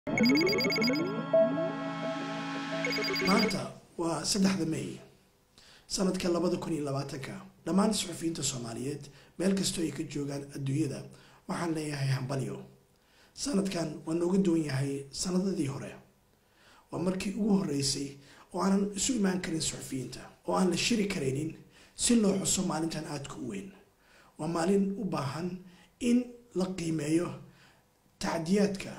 maanta waa saddexda may sanadka labada kun iyo labaatanka dhammaan suxufiyiinta soomaaliyeed meel kastoo ay ka joogaan adduunyada waxaan leeyahay hambalyo sanadkan waa nooga duwan yahay sanadadii hore waa markii ugu horeysay oo aanan isu imaan karin suxufiyiinta oo aan la shiri karaynin si loo xuso maalintan aadka u weyn waa maalin u baahan in la qiimeeyo tacdiyaadka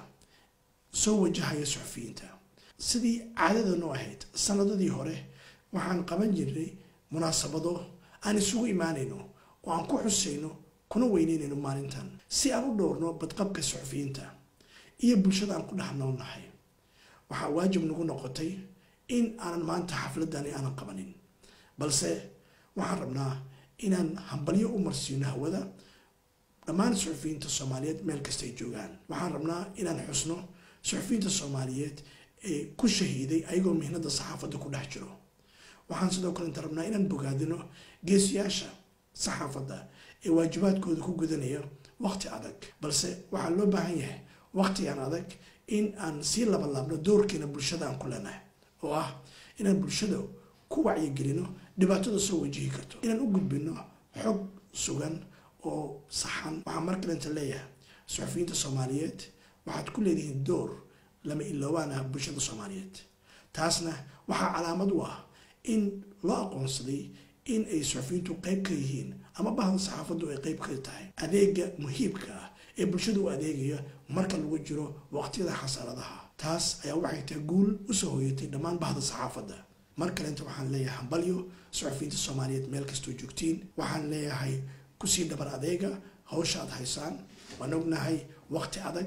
soo wajahaya suxufiyiinta sidii caadada noo ahayd sanadadii hore waxaan qaban jirnay munaasabado aan isugu imaanayno oo aan ku xusayno kuna weyneynayno maalintan si aan u dhowrno badqabka suxufiyiinta iyo bulshada aan ku dhex noolnahay waxaa waajib nagu noqotay in aanan maanta xafladani aanan qabanin balse waxaan rabnaa inaan hambalyo u marsiino hawada dhammaan suxufiyiinta soomaaliyeed meel kasta ay joogaan waxaan rabnaa inaan xusno suxufiyiinta soomaaliyeed ee ku shahiiday ayagoo mihnada saxaafadda ku dhex jiro waxaan sidoo kale inta rabnaa inaan bogaadino geesiyaasha saxaafadda ee waajibaadkooda ku gudanaya waqti adag balse waxaa loo baahan yahay waqtigan adag in aan sii labalaabno doorkeena bulshada aan ku leenahay oo ah inaan bulshada ku wacyigelino dhibaatada soo wajihi karto inaan u gudbino xog sugan oo saxan waxaa mar kalenta leeyahay suxufiyiinta soomaaliyeed waxaad ku leedihiin door lama iloobaan ah bulshada soomaaliyeed taasna waxaa calaamad u ah in loo aqoonsaday in ay suxufiyiintu qeyb ka yihiin ama bahda saxaafaddu ay qeyb ka tahay adeega muhiibka ah ee bulshada u adeegaya marka lagu jiro waqtiyada xasaaradaha taas ayaa waxay tahay guul usoo hoyatay dhammaan bahda saxaafadda mar kalenta waxaan leeyahay hambalyo suxufiyiinta soomaaliyeed meel kastoo joogtiin waxaan leeyahay kusii dhabar adeega hawsha aad haysaan waan ognahay waqti adag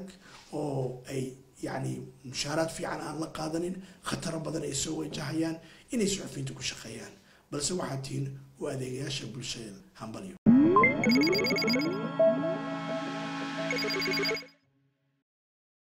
oo ay yacni mushaaraad fiican aan la qaadanin khataro badan ay soo wajahayaan inay suxufiyiinta ku shaqeeyaan balse waxaad tihiin u adeegayaasha bulshada hambalyo